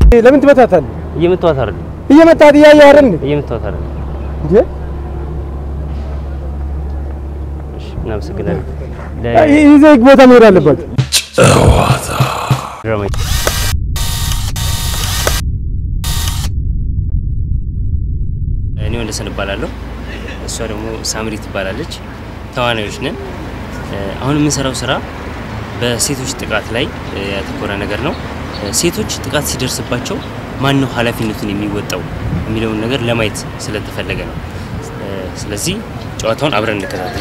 ለምን ትመታታለህ? እየመታኋት አይደል? እየመታት እያየህ አይደል እንዴ? እየመታኋት አይደል? እንዴ እሺ፣ እናመሰግናለን። ይህ ይዘህ ቦታ መሄድ አለባችሁ። ለድራማ እኔ ወንደሰን እባላለሁ። እሷ ደግሞ ሳምሪ ትባላለች። ተዋናዮች ነን። አሁን የምንሰራው ስራ በሴቶች ጥቃት ላይ ያተኮረ ነገር ነው። ሴቶች ጥቃት ሲደርስባቸው ማን ነው ኃላፊነቱን የሚወጣው የሚለውን ነገር ለማየት ስለተፈለገ ነው። ስለዚህ ጨዋታውን አብረን እንከታተል።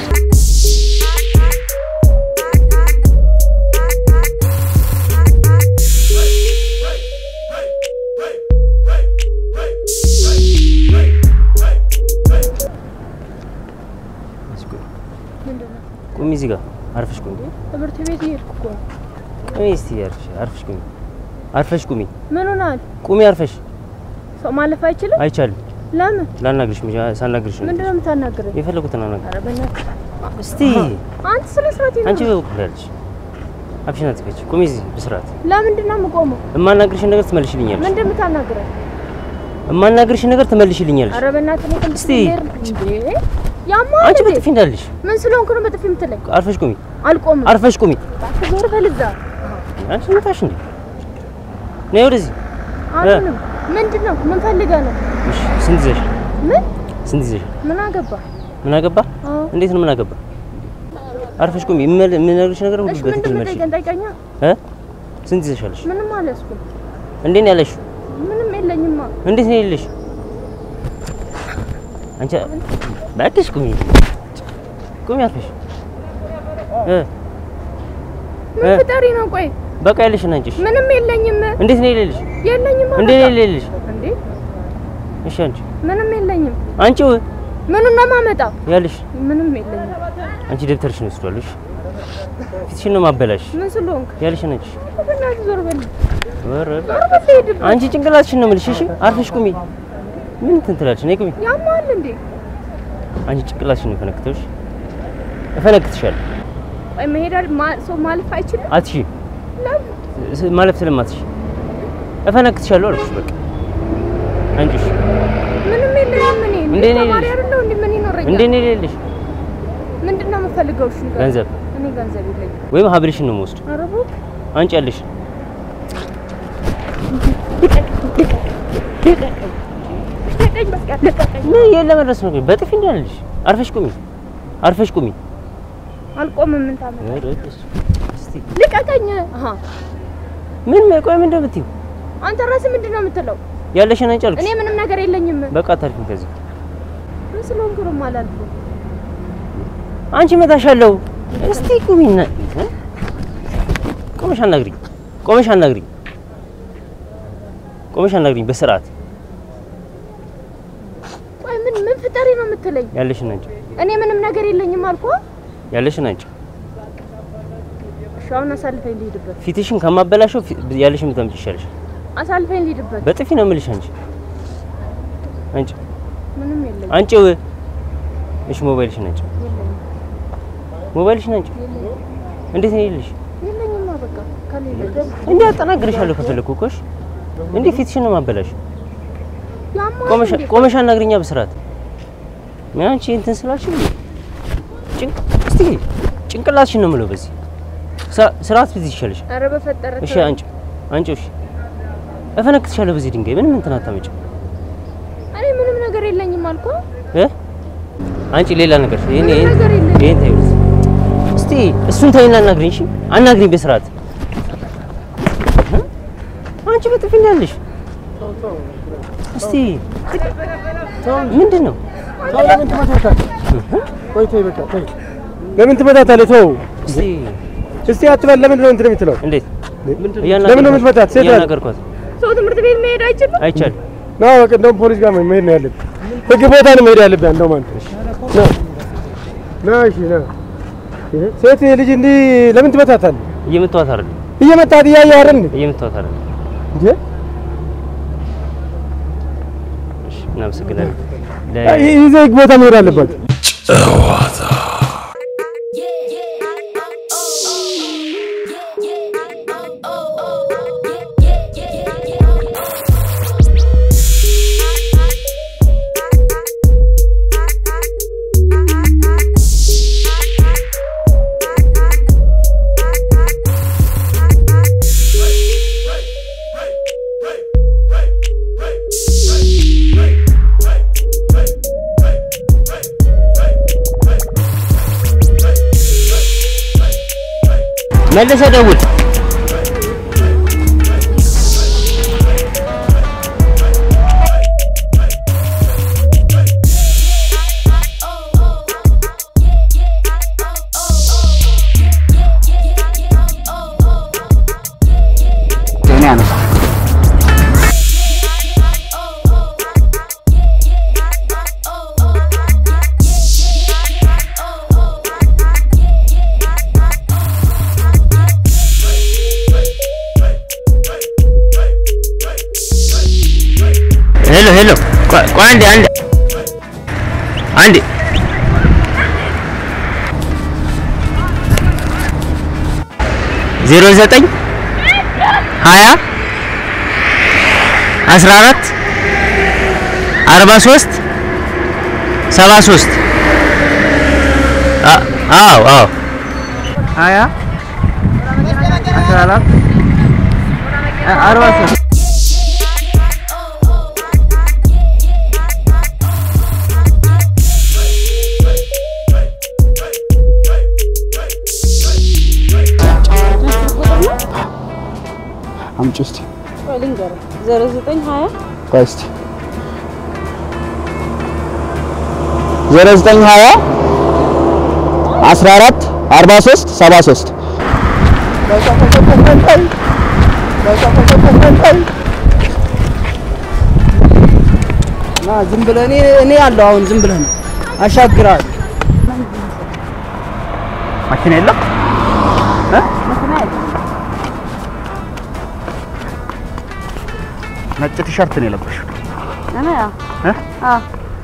ቁሚ፣ እዚህ ጋር አርፈሽ ቁሚ። ትምህርት ቤት እየሄድኩ እኮ ነው። ቁሚ እስቲ አርፈሽ አርፈሽ ቁሚ። አርፈሽ ቁሚ። ምን ሆናል? ቁሚ አርፈሽ። ሰው ማለፍ አይችልም? አይቻልም። ለምን? ላናግርሽ መጀ ሳናግርሽ ነው ምንድን ነው የምታናግረኝ? የፈለጉትን አናግር። ኧረ በእናትህ እስቲ አንተ ስለ ስርዓት አንቺ በበኩል ያለሽ አፍሽን አትክፈች። ቁሚ እዚህ በስርዓት። ለምንድን ነው የምቆመው? እማናግርሽን ነገር ትመልሽልኛለሽ። ምንድን ነው የምታናግረኝ? እማናግርሽን ነገር ትመልሽልኛለሽ። ኧረ በእናትህ ነው እስቲ እንዴ ያማል አንቺ እንዴ? በጥፊ እንዳለሽ ምን ስለሆንኩ ነው በጥፊ የምትለኝ? አርፈሽ ቁሚ። አልቆምም። አርፈሽ ቁሚ። እባክህ ዞር በል እዛ። አንቺ መታሽ እንዴ? ነይ ወደዚህ። አሁንም ምንድን ነው? ምን ፈልገህ ነው? እሺ፣ ስንት ይዘሽ? ምን ስንት ይዘሽ? ምን አገባ? ምን አገባ? አዎ። እንዴት ነው ምን አገባ? አርፈሽ ቁሚ። የምል- የምነግርሽ ነገር ሁሉ እሺ በትክክል ምንድን ነው መልሽ። የምጠይቀኝ? ጠይቀኛ። እ ስንት ይዘሻለሽ? ምንም አልያዝኩም። እንዴት ነው ያለሽው? ምንም የለኝማ። እንዴት ነው የሌለሽ? አንቺ እባክሽ ቁሚ ቁሚ አርፈሽ እ ምን እ ፍጠሪ ነው? ቆይ በቃ ያለሽን አንቺ እሺ። ምንም የለኝም። እንዴት ነው የሌለሽ? የለኝም እንዴት ነው በቃ። የሌለሽ? እንዴ እሺ አንቺ ምንም የለኝም። አንቺው ምኑን ነው የማመጣው? ያለሽ ምንም የለኝም። አንቺ ደብተርሽን ወስዷል። እሺ ፊትሽን ነው ማበላሽ። ምን ስለሆንክ? ያለሽን አንቺ በእናትህ ዞር በል። ኧረ ዞር በል ሂድበት። አንቺ ጭንቅላትሽን ነው የምልሽ። እሺ አርፈሽ ቁሚ። ምን እንትን ትላለሽ? ነይ ቁሚ። ያማል እንዴ? አንቺ ጭንቅላትሽን ነው የፈነክተውሽ። እፈነክትሻለሁ። ቆይ መሄድ አል- ማ- ሰው ማለፍ አይችልም? አትሺ ለምን? ስ- ማለፍ ስለማትሽ እፈነክትሻለሁ አልኩሽ። በቃ አንቺ እሺ ምንም የለኝም። እኔ እንዴ እኔ ነኝ ተማሪ ልጅ? አይደለሁ እንዴ? ምን ይኖረኛል? እንዴት ነው የሌለሽ? ምንድን ነው የምፈልገው? እሺ ንገረኝ። ገንዘብ እኔ ገንዘብ የለኝም። ወይም ሀብልሽን ነው የምወስድ። ኧረ እባክህ አንቺ ያለሽ ልቀቀኝ፣ በቃ ልቀቀኝ። ምን የለ መድረስ ነው። በጥፊ እንዳለሽ አርፈሽ ቁሚ፣ አርፈሽ ቁሚ። አልቆምም። ምን ታመጣ? ኧረ በስመ አብ። እስቲ ልቀቀኝ። አሃ ምን ቆይ ምን እንደምትይው አንተ ራስህ ምንድን ነው የምትለው? ያለሽን አንቺ እኔ አልኩሽ። ምንም ነገር የለኝም። በቃ አታልፊም ከዚህ ምን ስለሆንኩ ነው የማላልፈው? አንቺ መታሻለሁ። እስቲ ቁሚና እ? ቆመሽ አናግሪኝ፣ ቆመሽ አናግሪኝ፣ ቆመሽ አናግሪኝ በስርዓት ቆይ ምን ምን ፍጠሪ ነው የምትለኝ? ያለሽን አንቺ እኔ ምንም ነገር የለኝም አልኩህ። ያለሽን አንቺ እሺ አሁን አሳልፈኝ ልሂድበት። ፊትሽን ከማበላሸው ፊ- ያለሽን ብታምጪ ይሻልሽ። አሳልፈኝ ልሂድበት። በጥፊ ነው የምልሽ። አንቺ አንቺ ምንም የለኝም። አንቺው እሺ፣ ሞባይልሽን አንቺ የለኝም ሞባይልሽን አንቺ የለኝም እንዴት ነው የሌለሽ? የለኝማ በቃ ከሌለ እንዴ አጠናግርሻለሁ ከፈለኩ እኮ እሺ። እንዴ ፊትሽን ነው ማበላሽ። ያማል ቆመሽ እንዴ? ቆመሽ አናግሪኛ በስርዓት ምን አንቺ እንትን ስላልሽ ጭንቅ እስቲ ጭንቅላትሽን ነው የምለው። በዚህ ስራ- ስርዓት ፊት ይሻልሽ። ኧረ በፈጠረ እሺ ተው። አንቺ አንቺ እሺ እፈነክትሻለሁ በዚህ ድንጋይ ምንም እንትን አታመጭም እኔ ምንም ነገር የለኝም አልኩህ። እ አንቺ ሌላ ነገር ይሄን ምንም ይሄን ነገር የለኝም። ይሄን ተይው እስቲ እሱን ተይና አናግሪኝ። እሺ አናግሪኝ በስርዓት እ? አንቺ በጥፊ እንዳለሽ እስቲ ምንድን ነው ለምን ትመታታለህ? ቆይ ተይ በቃ ተይ። ለምን ትመታታለህ? ተው እስቲ እስቲ አትበል። ለምንድን ነው እንትን የምትለው? እንዴት ለምን ነው የምትመታት? ሴት ናት። እያናገርኳት ሰው ትምህርት ቤት መሄድ አይችልም? አይቻልም። ና በቃ እንደውም ፖሊስ ጋር መሄድ ነው ያለብህ። ህግ ቦታ ነው መሄድ ያለብህ። እንደውም አንተ ና ና እሺ ና። ሴት ልጅ እንዲህ ለምን ትመታታለህ? እየመታኋት አይደል? እየመታት እያየህ አይደል እንዴ? እየመታኋት አይደል? እንዴ እሺ እናመሰግናለን። ይህ ይዘህ ህግ ቦታ መሄድ አለባችሁ። መልሰህ ደውል። እኔ አነሳ ሄሎ ሄሎ፣ ቆይ ቆይ አንዴ አንዴ አንዴ ዜሮ ዘጠኝ ሀያ አስራ አራት አርባ ሶስት ሰባ ሶስት አዎ አዎ ሀያ አስራ አራት አርባ ሶስት አምጪ እስኪ ልንገርህ ዜሮ ዘጠኝ ሀያ ቆይ እስኪ ዜሮ ዘጠኝ ሀያ አስራ አራት አርባ ሶስት ሰባ ሶስት ና ዝም ብለህ እኔ እኔ ያለው አሁን ዝም ብለህ ነው አሻግራለሁ። መኪና የለም ነጭ ቲሸርት ነው የለበሽው እኔ ያው እ? አዎ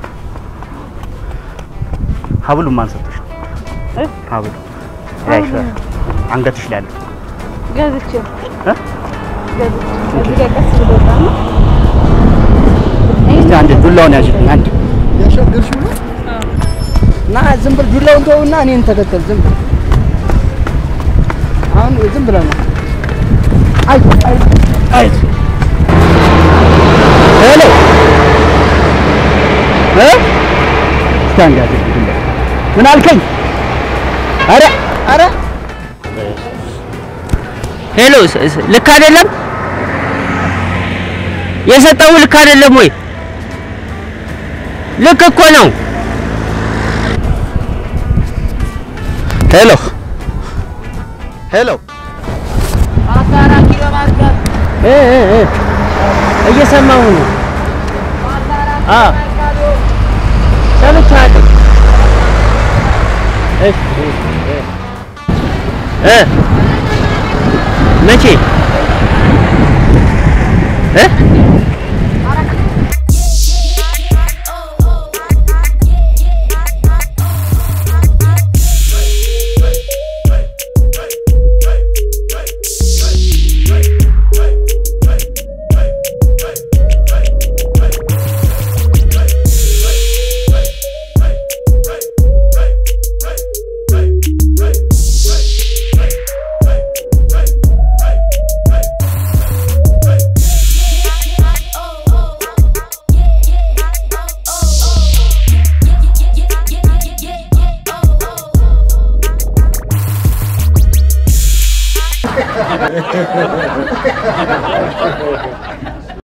ሀብሉ ማን ሰጥሽ ነው እ? ሀብሉ ያይሽ አንገትሽ ላይ ያለው ገዝቼ እ? ገዝቼ እዚህ ጋር ቀስ ብሎ ወጣ ነው እስቲ አንድ ዱላውን ያዥልኝ አንድ ና ዝም ብለህ ዱላውን ተውና እኔን ተከተል። ዝም ብለህ አሁን ዝም ብለህ ነው። አይ አይ አይ ሄሎ እ እስቲ አንድ ያዥልኝ ዱላ ምን አልከኝ አረ አረ ሄሎ ስ- ስ- ልክ አይደለም የሰጠው ልክ አይደለም ወይ ልክ እኮ ነው ሄሎ ሄሎ እ እ እ እየሰማሁ ነው አዎ ሰምቻለሁ እሺ እ እ መቼ እ